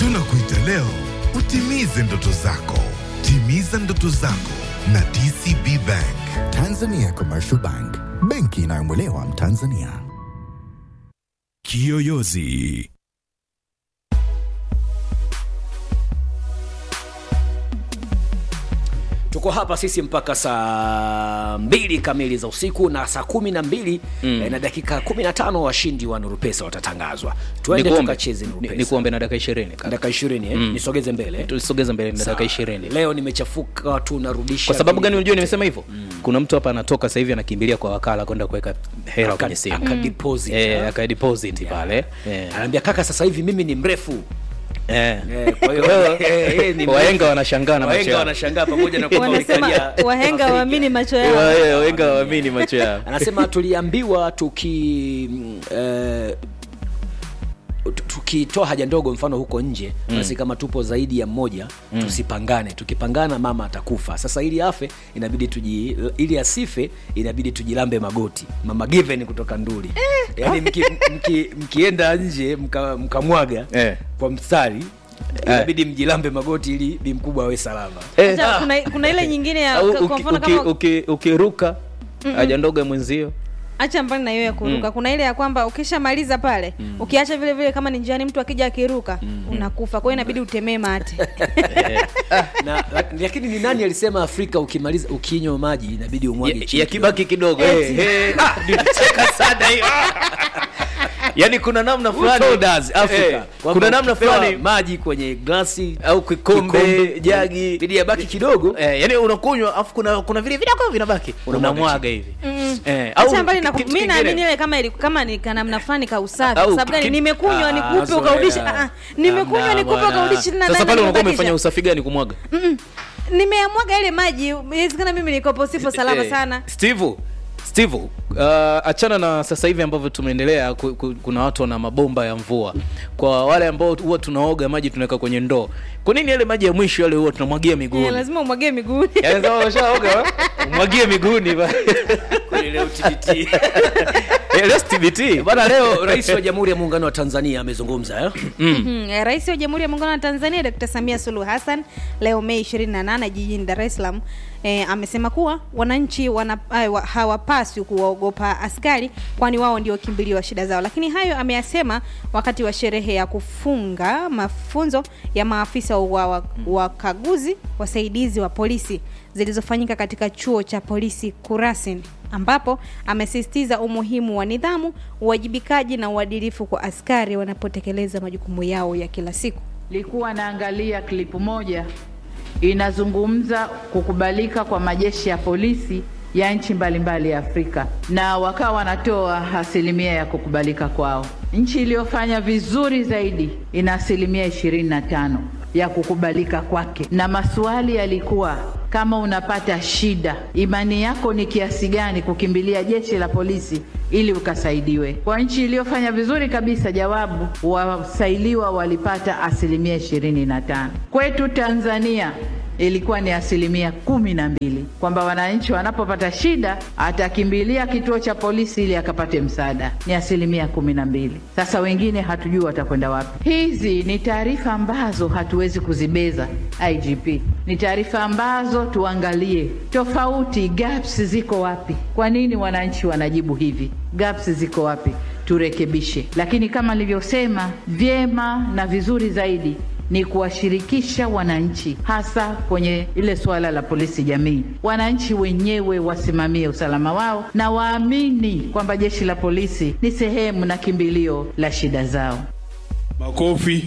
Tunakuita leo utimize ndoto zako. Timiza ndoto zako na DCB Bank. Tanzania Commercial Bank, benki inayomwelewa Mtanzania. Kiyoyozi. tuko hapa sisi mpaka saa mbili kamili za usiku na saa kumi na mbili mm. eh, na dakika kumi na tano washindi wa nurupesa watatangazwa tuende Nikuombe- tukacheze ni- nurupesa nikuombe na dakika ishirini kaka. dakika ishirini eh? nisogeze mbele tusogeze mbele na Sawa. dakika ishirini leo nimechafuka tunarudisha kwa sababu vi- gani unajua nimesema hivyo kuna mtu hapa anatoka sasa hivi anakimbilia kwa wakala kwenda kuweka hela Aka- kwenye simu aka deposit, Eh, ah. aka deposit pale Eh, anaambia kaka sasa hivi mimi ni mrefu eh. Eh, kwa hiyo eh, eh, ni wahenga mrefu. wanashangaa na macho wahenga yao wanashangaa pamoja na kwamba wanasema walikalia wahenga Afrika. waamini macho yao Wa- eh, wahenga waamini macho yao anasema tuliambiwa tuki mm, eh, tu- tukitoa haja ndogo mfano huko nje basi kama tupo zaidi ya mmoja tusipangane tukipangana mama atakufa sasa ili afe inabidi tuji ili asife inabidi tujilambe magoti mama given kutoka nduli yaani mki, mki, mkienda nje mka- mkamwaga Eh. kwa mstari inabidi mjilambe magoti ili bi mkubwa awe salama Eh, Acha, kuna, kuna ile nyingine ya au kwa uki- mfano uki- kama uki- ukiruka haja ndogo ya mwenzio acha mbali na hiyo ya kuruka kuna ile ya kwamba ukishamaliza pale ukiacha vile vile kama ni njiani mtu akija akiruka unakufa kwa hiyo inabidi utemee mate na lak- lakini ni nani alisema afrika ukimaliza ukinywa maji inabidi umwage Ya- chini yakibaki kidogo Eti. eh, eh, ah, nilicheka sana hiyo yaani kuna namna Who fulani told us, Africa, eh, kwamba kuna namna ukipewa fulani maji kwenye glasi au kikombe jagi bidi yabaki kidogo eh, yani unakunywa afu kuna kuna vile vidogo vinabaki Unamwaga unamwaga hivi eh, au acha mbali na kitu mi kingine. naamini ile kama ili, kama ni kanamna fulani ka usafi Au kwa sababu gani ki- nimekunywa Ah, nikupe zoea. ukarudisha ah, ah, nimekunywa Hamna nikupe bwana. ukarudisha na sasa na- pale unakuwa nimebakisha. umefanya usafi gani kumwaga Mm-mm. nimeamwaga ile maji inawezekana mimi nikopo sipo salama Eh, sana steve steve uh, achana na sasa hivi ambavyo tumeendelea ku, ku, kuna watu wana mabomba ya mvua kwa wale ambao huwa tunaoga maji tunaweka kwenye ndoo kwa nini yale maji ya mwisho yale huwa tunamwagia miguuni Eh, lazima umwagie miguuni Yaani kama umeshaoga umwagie miguuni ba- Kweli leo TBT. Eh, leo TBT bana leo rais wa jamhuri ya muungano wa tanzania amezungumza eh? Mhm. Eh, Rais wa Jamhuri ya Muungano wa Tanzania Dr. Samia Suluhu Hassan leo Mei 28 jijini Dar es Salaam eh, amesema kuwa wananchi wana, eh, wa- hawapaswi kuwaogopa askari kwani wao ndio kimbilio wa shida zao. Lakini hayo ameyasema wakati wa sherehe ya kufunga mafunzo ya maafisa wa wa- wakaguzi wasaidizi wa polisi zilizofanyika katika chuo cha polisi Kurasin ambapo amesisitiza umuhimu wa nidhamu, uwajibikaji na uadilifu kwa askari wanapotekeleza majukumu yao ya kila siku. Nilikuwa naangalia klipu moja inazungumza kukubalika kwa majeshi ya polisi ya nchi mbalimbali ya Afrika na wakawa wanatoa asilimia ya kukubalika kwao. Nchi iliyofanya vizuri zaidi ina asilimia ishirini na tano ya kukubalika kwake, na maswali yalikuwa kama unapata shida, imani yako ni kiasi gani kukimbilia jeshi la polisi ili ukasaidiwe. Kwa nchi iliyofanya vizuri kabisa, jawabu wasailiwa walipata asilimia ishirini na tano. Kwetu Tanzania ilikuwa ni asilimia kumi na mbili kwamba wananchi wanapopata shida atakimbilia kituo cha polisi ili akapate msaada, ni asilimia kumi na mbili. Sasa wengine hatujui watakwenda wapi. Hizi ni taarifa ambazo hatuwezi kuzibeza IGP, ni taarifa ambazo tuangalie tofauti, gaps ziko wapi? Kwa nini wananchi wanajibu hivi? Gaps ziko wapi? Turekebishe. Lakini kama nilivyosema, vyema na vizuri zaidi ni kuwashirikisha wananchi hasa kwenye ile suala la polisi jamii. Wananchi wenyewe wasimamie usalama wao na waamini kwamba jeshi la polisi ni sehemu na kimbilio la shida zao. Makofi.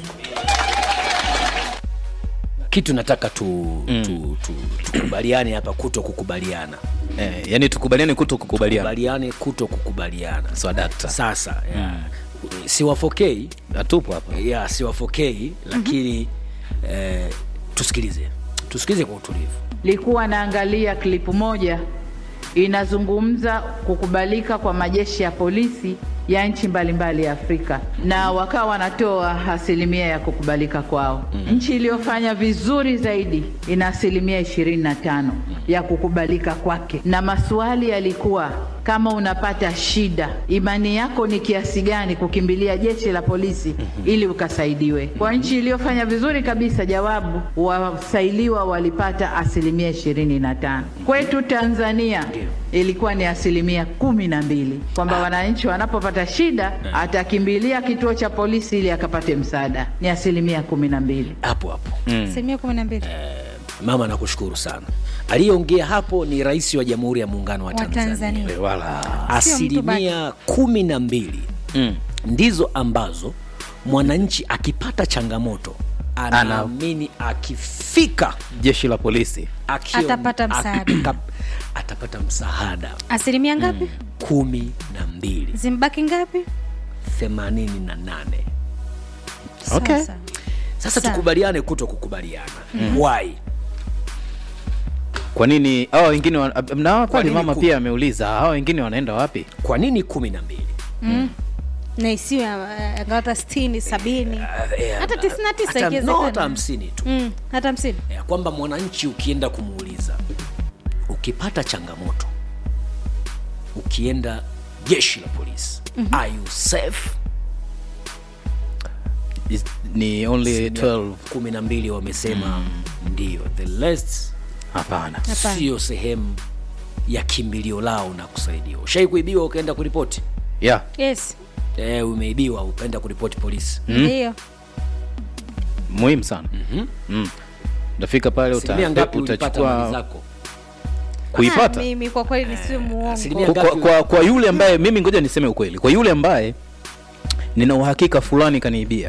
kitu nataka tu, tu, tu, tukubaliane hapa kuto kukubaliana eh, yani tukubaliane kuto kukubaliana kubaliane kuto kukubaliana swadakta sasa ya, siwafokei hatupo hapa ya siwafokei lakini eh, tusikilize tusikilize kwa utulivu Nilikuwa naangalia klipu moja inazungumza kukubalika kwa majeshi ya polisi ya nchi mbalimbali ya Afrika na wakawa wanatoa asilimia ya kukubalika kwao. Nchi iliyofanya vizuri zaidi ina asilimia ishirini na tano ya kukubalika kwake, na maswali yalikuwa kama unapata shida, imani yako ni kiasi gani kukimbilia jeshi la polisi ili ukasaidiwe. Kwa nchi iliyofanya vizuri kabisa, jawabu wasailiwa walipata asilimia ishirini na tano. Kwetu Tanzania ilikuwa ni asilimia kumi na mbili, kwamba wananchi wanapopata shida atakimbilia kituo cha polisi ili akapate msaada. Ni asilimia kumi na mbili. hapo hapo asilimia kumi na mbili mama nakushukuru sana aliyeongea hapo ni rais wa jamhuri ya muungano wa wa tanzania, Tanzania. wala Sio mtu asilimia kumi na mbili mm. ndizo ambazo mwananchi akipata changamoto anaamini akifika jeshi la polisi akio- Atapata msaada. aka- atapata msaada asilimia ngapi kumi na mbili zimbaki ngapi themanini na nane Okay. Sasa. sasa Sawa. tukubaliane kuto kukubaliana why kwa nini hawa wengine wa- na pale nini mama ku- pia ameuliza hawa wengine wanaenda wapi kwa nini kumi na mbili na isiwe eh, angalau hata sitini sabini Eh, hata tisini na tisa hata- no, ikiwezekana. hata hamsini tu Mm, hata hamsini ya kwamba mwananchi ukienda kumuuliza ukipata changamoto ukienda jeshi la polisi mm-hmm. are you safe Is- ni only 12 kumi na mbili wamesema ndio the rest hapana Hapana. sio sehemu ya kimbilio lao na kusaidiwa ushai kuibiwa ukaenda kuripoti yeah yes e, umeibiwa ukaenda kuripoti polisi ndio muhimu sana mm. utafika pale uta, asilimia ngapi ulipata mali utachukua zako Ah, kuipata mimi kwa kweli nisiwe muongo asilimia kwa, kwa, kwa, kwa yule ambaye mimi ngoja niseme ukweli kwa yule ambaye nina uhakika fulani kaniibia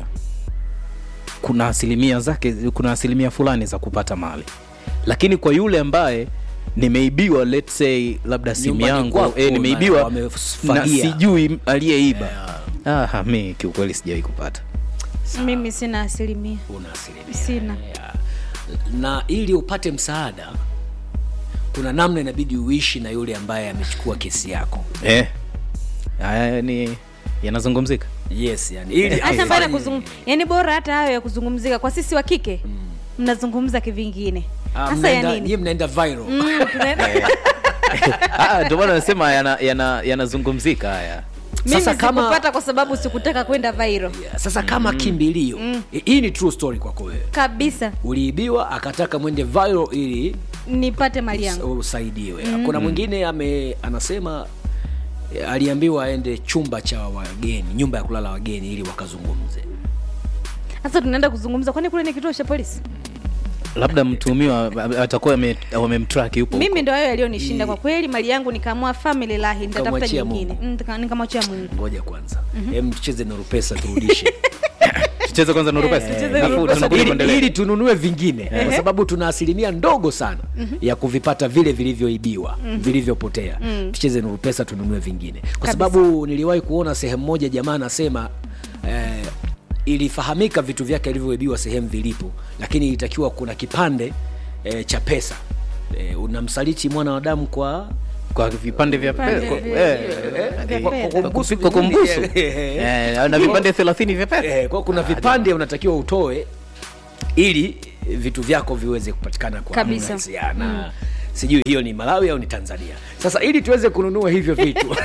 kuna asilimia zake kuna asilimia fulani za kupata mali lakini kwa yule ambaye nimeibiwa let's say labda simu Nyumbani yangu kwako eh, na nimeibiwa na wamefagia. sijui aliyeiba ah, mi kiukweli sijawahi kupata mimi sina asilimia una asilimia sina ya. na ili upate msaada kuna namna inabidi uishi na yule ambaye amechukua kesi yako eh. haya ni yanazungumzika yes yani ili hata mbaya afanye- kuzungum yani bora hata hayo ya kuzungumzika kwa sisi wa kike mnazungumza kivingine Ah, hasa ya mnaenda- nini nyie mnaenda viral Mm, tunaenda- Ah, ndio maana nasema yanazungumzika yana, yanazungumzika haya mimi Sasa kama- sikupata kwa sababu sikutaka kwenda viral Yeah, sasa kama kimbilio hii ni true story kwako wewe kabisa uliibiwa akataka mwende viral ili nipate mali us- yangu usaidiwe kuna mwingine ame anasema eh, aliambiwa aende chumba cha wageni nyumba ya kulala wageni ili wakazungumze sasa tunaenda kuzungumza kwani kule ni kituo cha polisi labda mtuhumiwa atakuwa ame- wamemtrack yupo mimi huko. ndo hayo yaliyonishinda kwa kweli mali yangu nikaamua family lahi nitatafuta Ukamwachia nyingine Mungu. Mm, nika- nikamwachia mungu ngoja kwanza mm tucheze norupesa turudishe tucheze kwanza nurupesa tucheze alafu Nurupesa. tunakuja ili, kuendelea. ili tununue vingine kwa sababu tuna asilimia ndogo sana ya kuvipata vile vilivyoibiwa vilivyopotea tucheze nuru pesa tununue vingine kwa Kabisa. sababu niliwahi kuona sehemu moja jamaa anasema eh, ilifahamika vitu vyake alivyoibiwa sehemu vilipo lakini ilitakiwa kuna kipande eh, cha pesa eh, unamsaliti mwana wa damu kwa kwa vipande vya Vipande pe- kwa- vya- eh, vya eh, fedha. kwa kumbusu- kwa kumbusu Eh, na vipande thelathini vya pesa Eh, kwa kuna vipande unatakiwa utoe ili vitu vyako viweze kupatikana kwa Kabisa. urahisi. Ya, na sijui hiyo ni malawi au ni tanzania sasa ili tuweze kununua hivyo vitu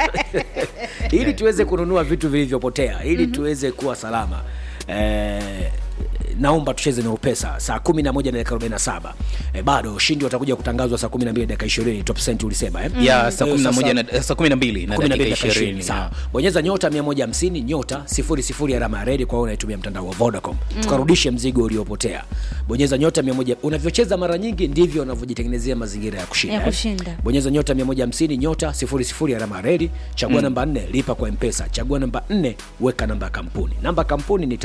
ili tuweze kununua vitu vilivyopotea ili tuweze kuwa salama eh, naomba tucheze na upesa saa kumi na moja na dakika arobaini na saba eh, bado ushindi watakuja kutangazwa saa kumi na mbili dakika ishirini top cent ulisema eh? ya saa Eh, kumi na sasa- moja na saa kumi na mbili na kumi na mbili dakika dakika ishirini ishirini sawa bonyeza nyota 150 nyota 00 alama ya redi kwa wewe unaitumia mtandao wa vodacom tukarudishe mzigo uliopotea bonyeza nyota 100 unavyocheza mara nyingi ndivyo unavyojitengenezea mazingira ya kushinda Ya eh. kushinda. bonyeza nyota 150 nyota 00 alama ya redi chagua namba 4 lipa kwa mpesa chagua namba 4 weka namba ya kampuni namba ya kampuni ni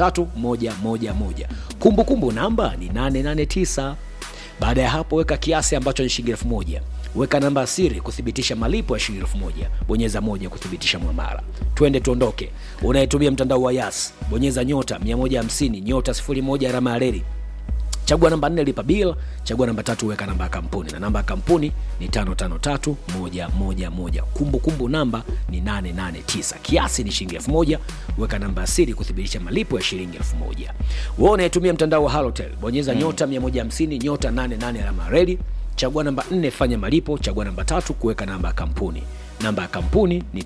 553111 kumbukumbu namba ni 889 baada ya hapo weka kiasi ambacho ni shilingi elfu moja weka namba ya siri kuthibitisha malipo ya shilingi elfu moja bonyeza moja kuthibitisha mwamara twende tuondoke unayetumia mtandao wa yas bonyeza nyota 150 nyota 01 alama ya reli chagua namba nne lipa bil chagua namba tatu weka namba ya kampuni na namba ya kampuni ni tano tano tatu moja moja moja kumbukumbu namba ni 889 kiasi ni shilingi elfu moja weka namba ya siri kuthibitisha malipo ya shilingi elfu moja wewe unayetumia mtandao wa halotel bonyeza nyota 150 nyota 88 alama ya reli chagua namba 4 fanya malipo chagua namba tatu kuweka namba ya kampuni namba ya kampuni ni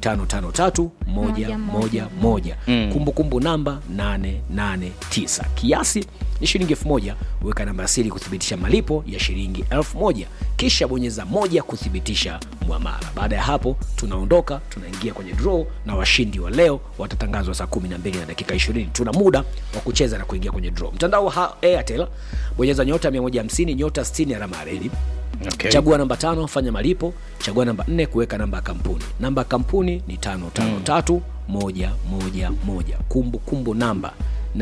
553111 kumbukumbu namba 889 kiasi ni shilingi 1000 weka namba ya siri kuthibitisha malipo ya shilingi 1000 kisha bonyeza moja kuthibitisha mwamala baada ya hapo tunaondoka tunaingia kwenye draw na washindi wa leo watatangazwa saa 12 na dakika 20 tuna muda wa kucheza na kuingia kwenye draw mtandao wa Ha- airtel bonyeza nyota 150 nyota 60 alama ya reli Okay. chagua namba tano fanya malipo chagua namba nne kuweka namba ya kampuni namba ya kampuni ni tano tano tatu moja moja moja kumbu kumbu namba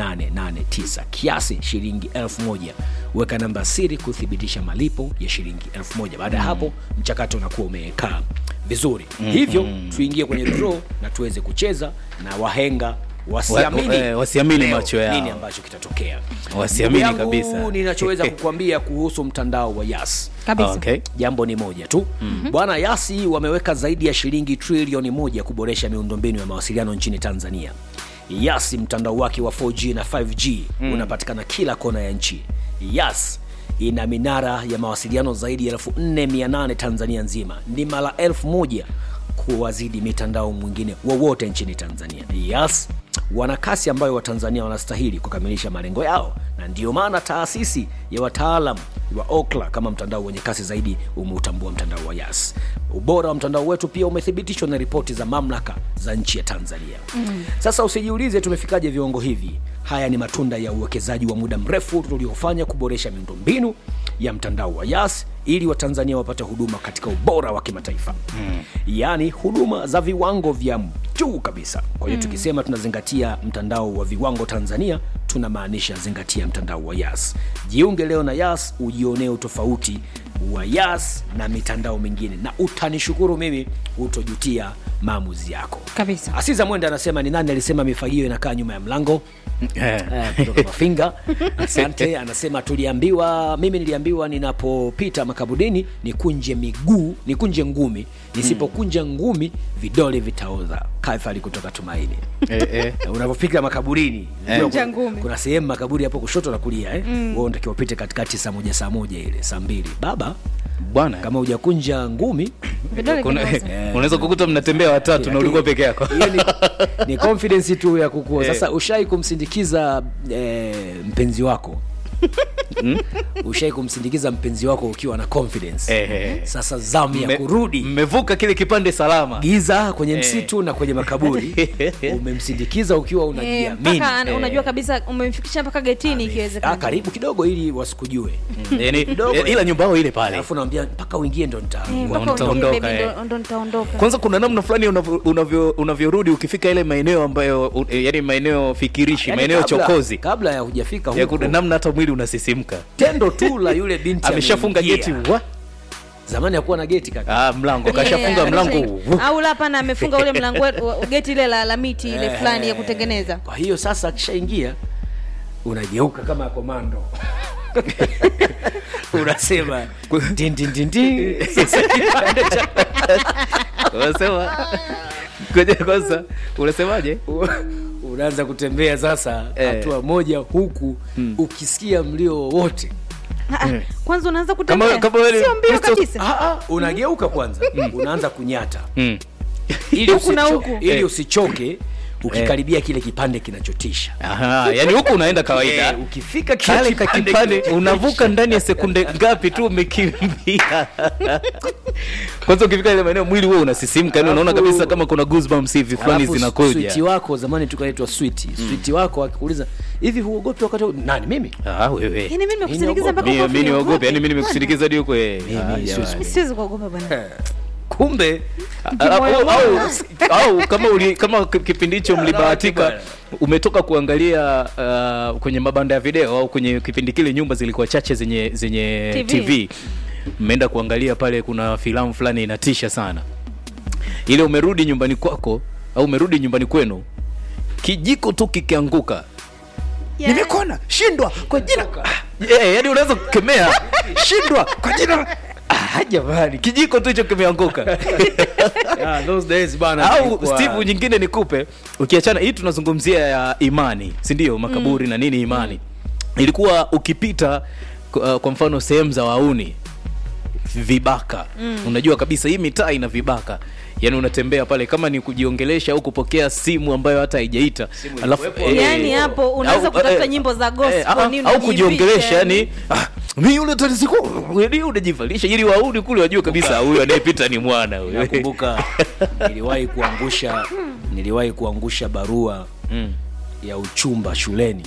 889 kiasi shilingi 1000 weka namba ya siri kuthibitisha malipo ya shilingi 1000 baada ya hapo mchakato unakuwa umekaa vizuri hivyo tuingie kwenye draw na tuweze kucheza na wahenga wasiamini, Wa- eh, wasiamini leo macho yao. nini ambacho kitatokea Wasiamini Ndugu yangu, kabisa. ninachoweza kukwambia kuhusu mtandao wa yas kabisa okay. jambo ni moja tu mm-hmm. bwana yasi wameweka zaidi ya shilingi trilioni moja kuboresha miundombinu ya mawasiliano nchini tanzania yasi mtandao wake wa 4g na 5g mm. unapatikana kila kona ya nchi yas ina minara ya mawasiliano zaidi ya 4800 tanzania nzima ni mara elfu moja kuwazidi mitandao mwingine wowote nchini tanzania yas wana kasi ambayo watanzania wanastahili kukamilisha malengo yao na ndiyo maana taasisi ya wataalam wa okla kama mtandao wenye kasi zaidi umeutambua mtandao wa yas ubora wa mtandao wetu pia umethibitishwa na ripoti za mamlaka za nchi ya tanzania mm. sasa usijiulize tumefikaje viwango hivi haya ni matunda ya uwekezaji wa muda mrefu tuliofanya kuboresha miundombinu ya mtandao wa yas ili watanzania wapate huduma katika ubora wa kimataifa mm. yaani huduma za viwango vya juu kabisa kwa hiyo mm. tukisema tunazingatia mtandao wa viwango tanzania tunamaanisha zingatia mtandao wa yas jiunge leo na yas ujionee utofauti wa yas na mitandao mingine na utanishukuru mimi utojutia maamuzi yako kabisa asiza mwenda anasema ni nani alisema mifagio inakaa nyuma ya mlango Eh. Eh, kutoka mafinga asante anasema tuliambiwa mimi niliambiwa ninapopita makaburini nikunje miguu nikunje ngumi nisipokunja ngumi vidole vitaoza kafali kutoka tumaini Eh, eh. Na unavyofika makaburini unajua Kunja kuna- ngumi. kuna sehemu makaburi hapo kushoto na kulia eh? mm. unatakiwa upite katikati saa moja saa moja ile saa mbili baba bwana kama hujakunja ngumi vidole kuna- vinaoza. unaweza kukuta mnatembea watatu na ulikuwa peke yako hiyo ni, ni confidence tu ya kukua sasa ushai kumsindikiza eh, mpenzi wako ushai kumsindikiza mpenzi wako ukiwa na confidence Eh, eh. sasa zamu ya Mme- kurudi mmevuka kile kipande salama giza kwenye msitu na kwenye makaburi umemsindikiza ukiwa Eh, unajiamini mpaka ana- unajua kabisa umemfikisha mpaka getini Ah, ikiwezekana karibu kidogo ili wasikujue yani, Kidogo. ila nyumba yao ile pale alafu nawambia mpaka uingie ndo nita Eh, mpaka Utaondoka, uingie, baby, eh. ndo- ndo nitaondoka kwanza kuna namna fulani unavyo- unavyo- unavyorudi ukifika ile maeneo ambayo u- yani maeneo fikirishi Yaani maeneo kabla- chokozi kabla ya hujafika ya huko kuna namna hata mwili unasisimka tendo tu la yule binti ameshafunga ameingia. geti wa zamani hakuwa na geti kaka ah, mlango Yeah, kashafunga yeah, mlango amesha- wu. au la hapana amefunga ule mlango wetu- wa- geti ile la, la miti ile fulani ya kutengeneza kwa hiyo sasa akishaingia unageuka kama komando unasema tin, tin, tin, tin. Sasa kipande cha- unasema ngoja kwanza unasemaje unaanza kutembea sasa Eh. hatua moja huku ukisikia mlio wowote Ah, ah, kwanza unaanza Kama- kutembea kama wewe- sio mbio Kristo- kabisa Ah, ah, unageuka kwanza unaanza kunyata Mm. ili, Huku na usicho- huku. ili Eh. usichoke ukikaribia kile kipande kinachotisha Aha, yani huku unaenda kawaida Eh, ukifika kile kale kipande kakipande kinachotisha. unavuka ndani ya sekunde ngapi tu umekimbia kwanza ukifika ile maeneo mwili huo unasisimka yani unaona Alafu- kabisa kama kuna goosebumps hivi fulani Alafu switi zinakuja wako zamani tukaitwa switi switi wako akikuuliza hivi huogopi wakati huu?" nani mimi ah wewe yani mimi nimekusindikiza mpaka mimi ukofi mimi niogope niogope. yani mimi nimekusindikiza hadi huko eh Mimi Ah, siwezi jamani. Mimi siwezi kuogopa bwana kumbe au, au, au kama uli, kama ki- kipindi hicho mlibahatika bwana. umetoka kuangalia uh, kwenye mabanda ya video au kwenye kipindi kile nyumba zilikuwa chache zenye zenye TV. TV, mmeenda kuangalia pale kuna filamu fulani inatisha sana ile umerudi nyumbani kwako au umerudi nyumbani kwenu kijiko tu kikianguka Yeah. nimekona shindwa kwa jina ah, yeah, yani unaweza kukemea shindwa kwa jina ah, jamani kijiko tu hicho kimeanguka Yeah, those days bana au tulikuwa- steve nyingine nikupe ukiachana hii tunazungumzia ya imani si ndio makaburi na nini imani ilikuwa ukipita uh, kwa mfano sehemu za wauni vibaka mm. unajua kabisa hii mitaa ina vibaka yaani unatembea pale kama ni kujiongelesha au kupokea simu ambayo hata haijaita alafu ilikuwepo. Yaani hapo unaweza au- kutafuta eh, nyimbo za gospel, eh, ah, nini au unajivisha, kujiongelesha yani. yani ah, mi yule tanisiku unajivalisha ili wauni kule wajue kabisa huyu anayepita ni mwana huyu nakumbuka niliwahi kuangusha niliwahi kuangusha barua Mm. ya uchumba shuleni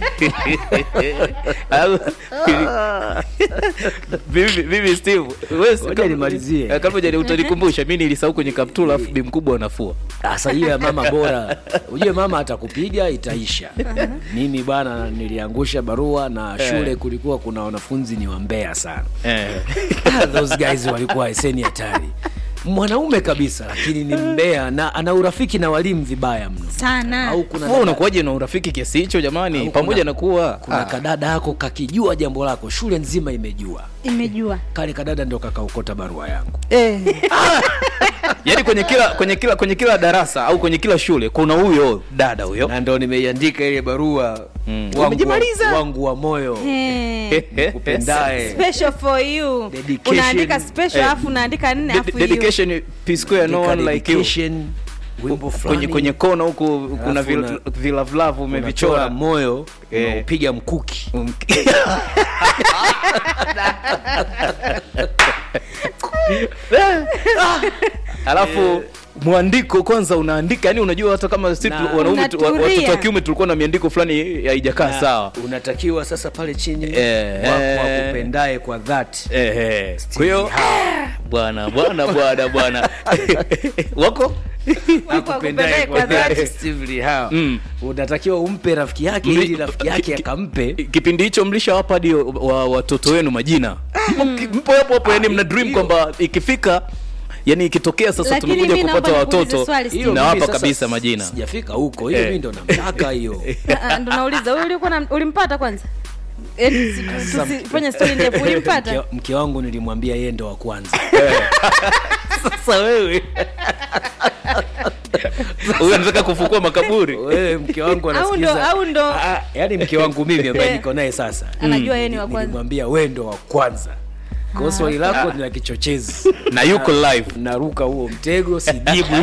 Au- Vivi- vivi steve wewe si- Ngoja kama- nimalizie. eh, kabla hujani- utanikumbusha mi nilisahau kwenye kaptula afu bi mkubwa anafua sasa hiyo ya mama bora ujue mama atakupiga itaisha mimi bwana niliangusha barua na shule kulikuwa kuna wanafunzi ni wambea sana Eh. Ah, those guys walikuwa eseni hatari mwanaume kabisa lakini ni mbea na ana urafiki na walimu vibaya mno sana au kuna Wewe dada- unakuwaje na urafiki kiasi hicho jamani Au pamoja kuna- na kuwa kuna ah, kadada yako kakijua jambo lako shule nzima imejua imejua kale kadada ndo kakaokota barua yangu yaani kwenye kila kwenye kila kwenye kila darasa au kwenye kila shule kuna huyo dada huyo na ndo nimeiandika ile barua Mm. wangu, Umejimaliza? wa, wangu wa moyo Eh. upendaye special for you Dedication. unaandika special Eh. alafu unaandika nne De- alafu you. dedication p square no one like you Dedication, wimbo kwenye fulani kwenye kona huku kuna Alafu vil- una- vilavulavu unachora umevichora moyo Eh. unaupiga mkuki Um- alafu mwandiko kwanza unaandika yani unajua hata kama si Na- tu- wanaume tu- wa- Unatulia. watoto wa kiume tulikuwa na miandiko fulani haijakaa Na sawa unatakiwa sasa pale chini Eh, wako eh. wakupendaye kwa dhati Ehe. kwa hiyo bwana bwana bwana bwana wako Wako wakupendaye kwa dhati. Steve Lee Howe. Mm. unatakiwa umpe rafiki yake Mli- ili rafiki yake akampe kipindi hicho mlishawapa hadi wa watoto wenu majina Mpo- mpo hapo hapo yani mna dream hiyo. kwamba ikifika yani ikitokea sasa Lakini tumekuja mi naomba kupata nikuulize watoto swali, Steve. Hiyo nawapa mimi sasa kabisa majina sijafika huko hiyo Eh. mi ndo namtaka hiyo Ah, ah, ndo nauliza wewe ulikuwa na- ulimpata kwanza Eh, tusi- tusifanye story ndefu ulimpata Mke- mke wangu nilimwambia yeye ndo wa kwanza sasa wewe huyu anataka kufukua makaburi wewe mke wangu Au ndo- anasikiza au ndo- Ah, yaani mke wangu mimi ambaye Eh. niko naye sasa anajua yeye ni wa kwanza nilimwambia wewe ndo wa kwanza kwa swali lako ni la kichochezi na yuko live naruka huo mtego sijibu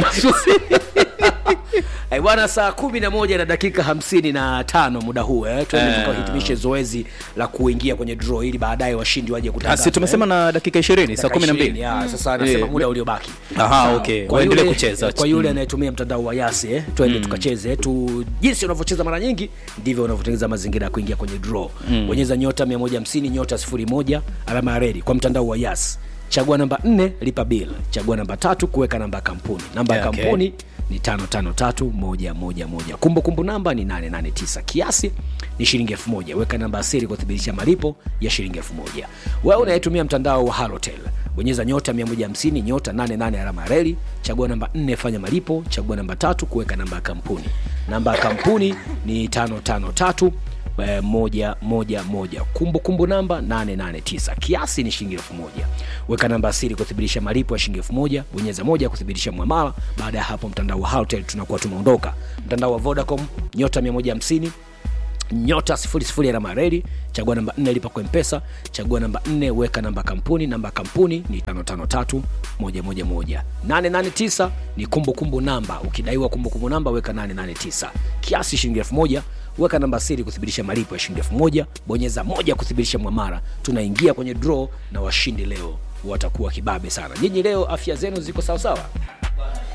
Eh, bwana saa kumi na moja na dakika hamsini na tano muda huu eh. tuende Eh. tukahitimishe zoezi la kuingia kwenye draw ili baadaye washindi waje Ah, kutangazwa si tumesema eh. na dakika ishirini saa Dakika kumi na 20, mbili ya, sasa anasema Eh, muda uliobaki Aha, Sawa. okay. Kwa Waendelee yule- kucheza. kwa yule Mm. anayetumia mtandao wa yasi eh, twende tukacheze tu jinsi unavyocheza mara nyingi ndivyo unavyotengeneza mazingira ya kuingia kwenye draw bonyeza nyota 150 nyota 01 alama ya redi kwa mtandao wa yas chagua namba 4 lipa bill chagua namba tatu kuweka namba ya kampuni namba ya Yeah, okay. kampuni ni 553111 kumbukumbu namba ni 889 kiasi ni shilingi 1000 weka namba ya siri kuthibitisha malipo ya shilingi 1000 wewe unayetumia mtandao wa halotel bonyeza nyota 150 nyota 88 alama ya reli chagua namba 4 fanya malipo chagua namba tatu kuweka namba ya kampuni namba ya kampuni ni 553 eh, moja moja moja kumbukumbu namba 889 kiasi ni shilingi elfu moja weka namba ya siri kuthibitisha malipo ya shilingi elfu moja bonyeza moja kuthibitisha mwamala baada ya hapo mtandao wa Halotel tunakuwa tumeondoka mtandao wa vodacom nyota 150 nyota sifuri sifuri alama ya reli chagua namba 4 lipa kwa mpesa chagua namba 4 weka namba ya kampuni namba ya kampuni ni 553111 889 ni kumbukumbu namba ukidaiwa kumbukumbu namba weka 889 kiasi shilingi 1000 weka namba siri kuthibitisha malipo ya shilingi 1000 bonyeza moja kuthibitisha mwamara tunaingia kwenye draw na washindi leo watakuwa kibabe sana nyinyi leo afya zenu ziko sawasawa